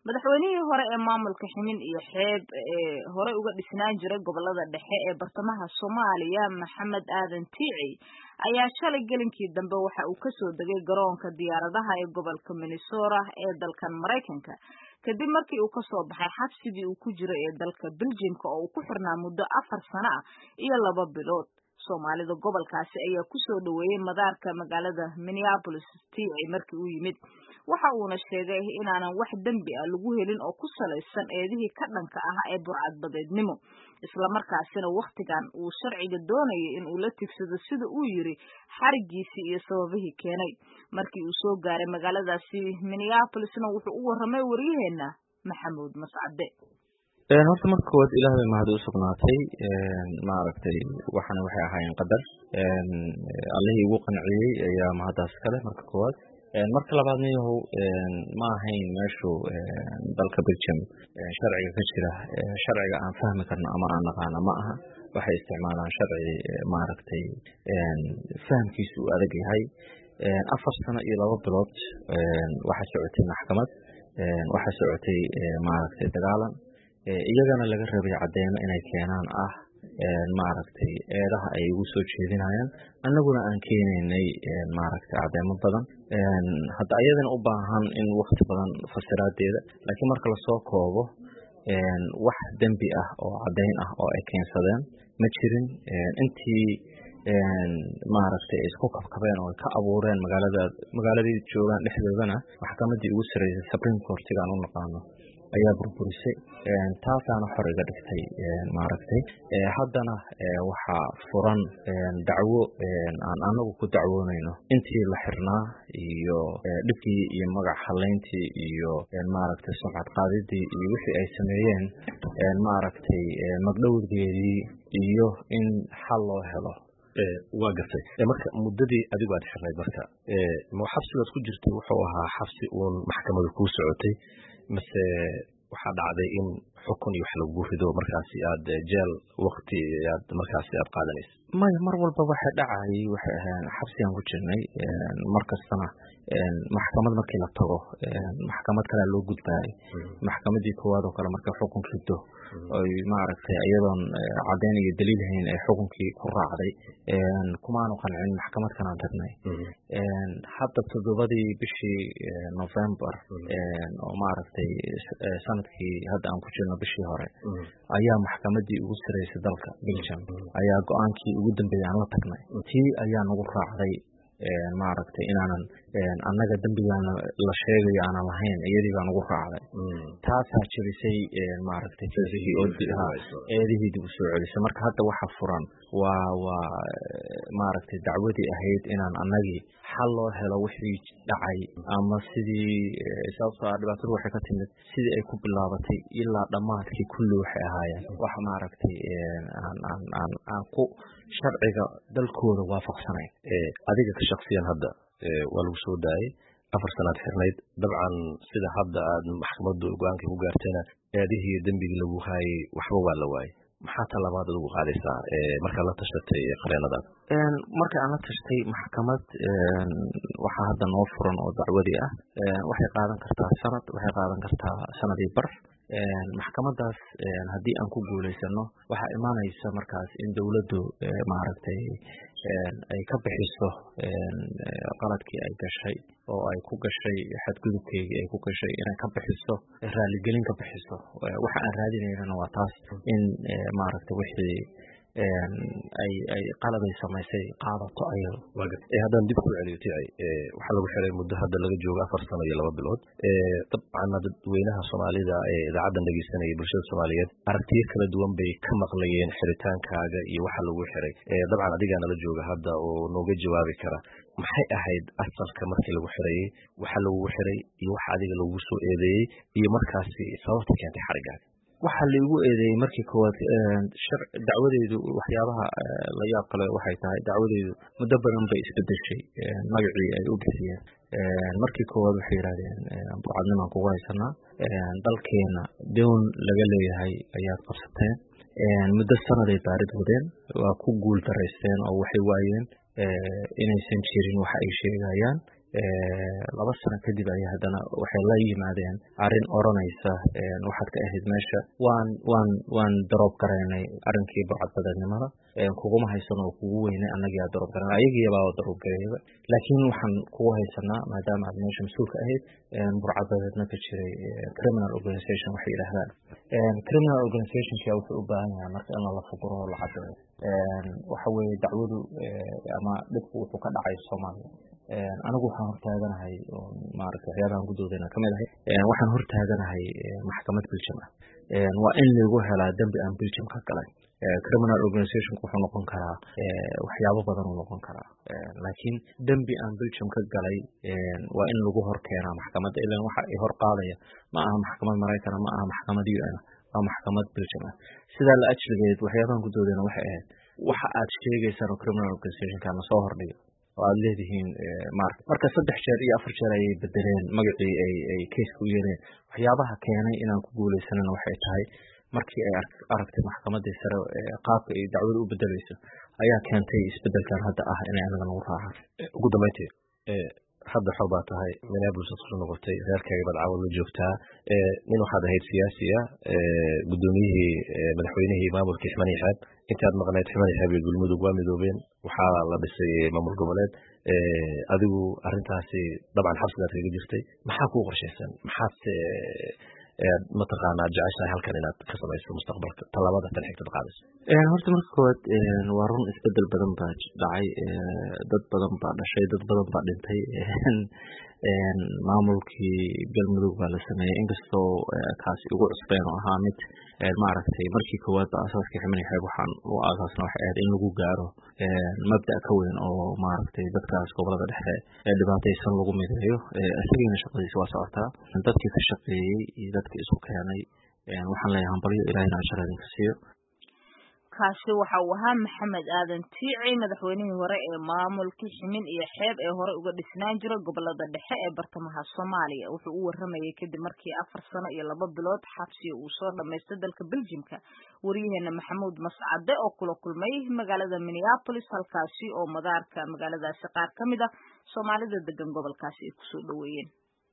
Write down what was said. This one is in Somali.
madaxweynihii hore ee maamulka ximin iyo xeeb ee hore uga dhisnaan jiray gobolada dhexe ee bartamaha soomaaliya maxamed aadan tiici ayaa shalay gelinkii dambe waxa uu kasoo degay garoonka diyaaradaha ee gobolka minnesota ee dalkan maraykanka kadib markii uu kasoo baxay xabsigii uu ku jiray ee dalka beljimka oo uu ku xirnaa muddo afar sano ah iyo laba bilood soomaalida gobolkaasi ayaa kusoo dhaweeyey madaarka magaalada minneapolis tiici markii uu yimid waxa uuna sheegay inaanan wax dembi ah lagu helin oo ku salaysan eedihii ka dhanka ah ee burcadbadeednimo islamarkaasina wakhtigan uu sharciga doonayay in uu la tigsado sida uu yiri xarigiisii iyo sababihii keenay markii uu soo gaaray magaaladaasi minneapolisna wuxuu u warramay waryaheena maxamuud mascade horta marka koowaad ilaah bay mahad u sugnaatay maaragtay waxana waxay ahaayeen qadar allihii igu qanciyey ayaa mahaddaas kale marka koowaad marka labaadna yahow ma ahayn meeshu dalka belgium sharciga ka jira sharciga aan fahmi karno ama aan naqaano ma aha waxay isticmaalaan sharci maaragtay fahamkiisu uu adag yahay afar sano iyo laba bilood waxaa socotay maxkamad waxaa socotay maaragtay dagaalan iyagana laga rabay cadeymo inay keenaan ah maaragtay eedaha ay ugu soo jeedinayaan annaguna aan keenaynay maaragtay cadeymo badan hadda ayadana u baahan in wakti badan fasiraadeeda laakiin marka lasoo koobo wax dembi ah oo caddayn ah oo ay keensadeen ma jirin intii maaragtay ay isku kabkabeen oo ay ka abuureen magaalada magaaladii joogaan dhexdoodana maxkamadii ugu sarreysay supreme courtiga aan u naqaano ayaa burburisay taasaana xor iga dhigtay maaragtay haddana waxaa furan dacwo aan anagu ku dacwoonayno intii la xirnaa iyo dhibkii iyo magac halayntii iyo maaragtay sumcad qaadidii iyo wixii ay sameeyeen maaragtay magdhowgeedii iyo in xal loo helo waa gartay marka muddadii adigu aad xirnayd marka ma xabsigaad ku jirtay wuxuu ahaa xabsi uun maxkamadu kuu socotay mase waxaa dhacday in xukun iyo wax lagu rido markaasi aad jeel wakti aad markaasi aad qaadanaysa maya mar walba waxay dhacayay waxay ahayn xabsigaan ku jirnay mar kastana maxkamad markii la tago maxkamad kalea loo gudbaayay maxkamadii koowaad oo kale markay xukun rido oy maaragtay iyadoon caddayn iyo daliil hayn ay xukunkii ku raacday kumaanu qancin maxkamad kanaan tagnay hadda toddobadii bishii november oo maaragtay sanadkii hadda aan ku jirno bishii hore ayaa maxkamadii ugu sareysay dalka belgium ayaa go-aankii ugu dambeeyay aan la tagnay tii ayaa nagu raacday maaragtay inaanan annaga dembigaana la sheegayo aanan lahayn iyadii baa nagu raacday taasaa jebisay maaragtay eedihii dib u soo celisay marka hadda waxa furan waa waa maaragtay dacwadii ahayd inaan annagii xal loo helo wixii dhacay ama sidii sababtoo ah dhibaatadu waxay ka timid sidii ay ku bilaabatay ilaa dhammaadkii kulli waxay ahaayeen wax maaragtay aan aan aan aan ku sharciga dalkooda waafaqsanayn adiga ka shaksiyan hadda waa lagu soo daayay afar sanaad xirnayd dabcan sida hadda aad maxkamaddu go-aankii ku gaartayna eedihii dembigii lagu haayay waxba waa la waayay maxaa talabaad adugu qaadaysaa markaad la tashatay qareenadaada marka aan la tashtay maxkamad waxaa hadda noo furan oo dacwadii ah waxay qaadan kartaa sanad waxay qaadan kartaa sanadii bar maxkamadaas haddii aan ku guulaysano waxaa imaanaysa markaas in dowladdu maaragtay ay ka bixiso qaladkii ay gashay oo ay ku gashay xadgudubkeygii ay ku gashay inay ka bixiso raaligelin ka bixiso waxa aan raadinaynana waa taas in maaragtay wixii ay ay qaladay samaysay qaadato ayado haddaan dib ku celiyo ticay waxaa lagu xiray muddo hadda laga joogo afar sano iyo laba bilood dabcanna dadweynaha soomaalida ee idaacaddan dhegeysanaya bulshada soomaaliyeed aragtiyo kala duwan bay ka maqlayeen xiritaankaaga iyo waxa lagu xiray dabcan adigaa nala jooga hadda oo nooga jawaabi kara maxay ahayd asalka markii lagu xirayey waxa lagugu xiray iyo waxa adiga lagugu soo eedeeyey iyo markaasi sababta keentay xarigaaga waxaa laigu eedeeyey markii koowaad dacwadeydu waxyaabaha la yaab kale waxay tahay dacwadeydu muddo badan bay isbedeshay magacii ay u bixiyeen markii koowaad waxay yidhahdeen burcadnimaan kugu haysanaa dalkeena down laga leeyahay ayaad qabsateen muddo sanaday baarid wadeen waa ku guul daraysteen oo waxay waayeen inaysan jirin waxa ay sheegayaan laba sano kadib ayay haddana waxay la yimaadeen arrin odranaysa waxaad ka ahayd meesha waan waan waan daroob garaynay arrinkii burcadbadeednimada kuguma haysano oo kugu weynay annagiyaa daroob garanay ayagiibaa daroob gareeyaba laakiin waxaan kugu haysanaa maadaama aad meesha mas-uulka ahayd burcadbadeedna ka jiray criminal organization waxay yidhaahdaan criminal organizationka wuxuu u baahan yahay marka in lala fuguro oo la cadeeyo waxa weeye dacwadu ama dhibku wuxuu ka dhacay soomaaliya anigu waxaan hortaaganahay maaragtay waxyaabahan gudoodana kamid ahay waxaan hortaaganahay maxkamad biljam ah waa in lagu helaa dembi aan biljam ka galay criminal organizationku wuxuu noqon karaa waxyaabo badan uu noqon karaa laakiin dembi aan biljam ka galay waa in lagu hor keenaa maxkamadda ilan waxa ay hor qaadaya ma aha maxkamad maraykana ma aha maxkamad u n waa maxkamad biljam ah sidaa la ajligeed waxyaabahan gudoodana waxay ahayd waxa aad sheegaysaan oo criminal organizationkana soo hordhiga oo aad leedihiin mart marka saddex jeer iyo afar jeer ayay bedeleen magacii ay ay kayska u yeeleen waxyaabaha keenay inaan ku guuleysanana waxay tahay markii ay aragtay maxkamadii sare qaabka ay dacwada u bedeleyso ayaa keentay isbedelkan hadda ah inay anaga nagu raacaan ugu dambeyntii hadda xor baa tahay minneapolis aad kusoo noqotay reerkaaga baad caawad la joogtaa nin waxaad ahayd siyaasi ah gudoomiyihii madaxweynihii maamulkii ximani xeeb intaad maqnayd ximani xeeb iyo galmudug waa midoobeen waxaa la dhisay maamul goboleed adigu arintaasi dabcan xabsigaad kaga jirtay maxaa kuu qorshaysan maxaad mataqaanaa jeceshahay halkan inaad ka samayso mustaqbalka tallaabada tan xigtad qaadayso horta marka koowaad waa run isbedel badan baa dhacay dad badan baa dhashay dad badan baa dhintay maamulkii galmudug baa la sameeyey inkastoo kaasi ugu cusbeen oo ahaa mid maaragtay markii koowaad ba asaaskii ximani xeeb waxaan u aasaasna waxay ahayd in lagu gaaro mabda ka weyn oo maaragtay dadkaas gobolada dhexe ee dhibaataysan lagu mideeyo isagiina shaqadiisa waa socotaa dadkii ka shaqeeyey iyo dadkii isku keenay waxaan leeyahay hambalyo ilaahina ashar idinka siiyo kaasi waxa uu ahaa maxamed aadan tiici madaxweynihii hore ee maamulkii ximin iyo xeeb ee hore uga dhisnaan jira gobolada dhexe ee bartamaha soomaaliya wuxuu u waramayay kadib markii afar sano iyo laba bilood xabsiga uu soo dhamaystay dalka beljimka waryaheena maxamuud mascade oo kula kulmay magaalada minneapolis halkaasi oo madaarka magaaladaasi qaar ka mid a soomaalida degan gobolkaasi ay kusoo dhaweeyeen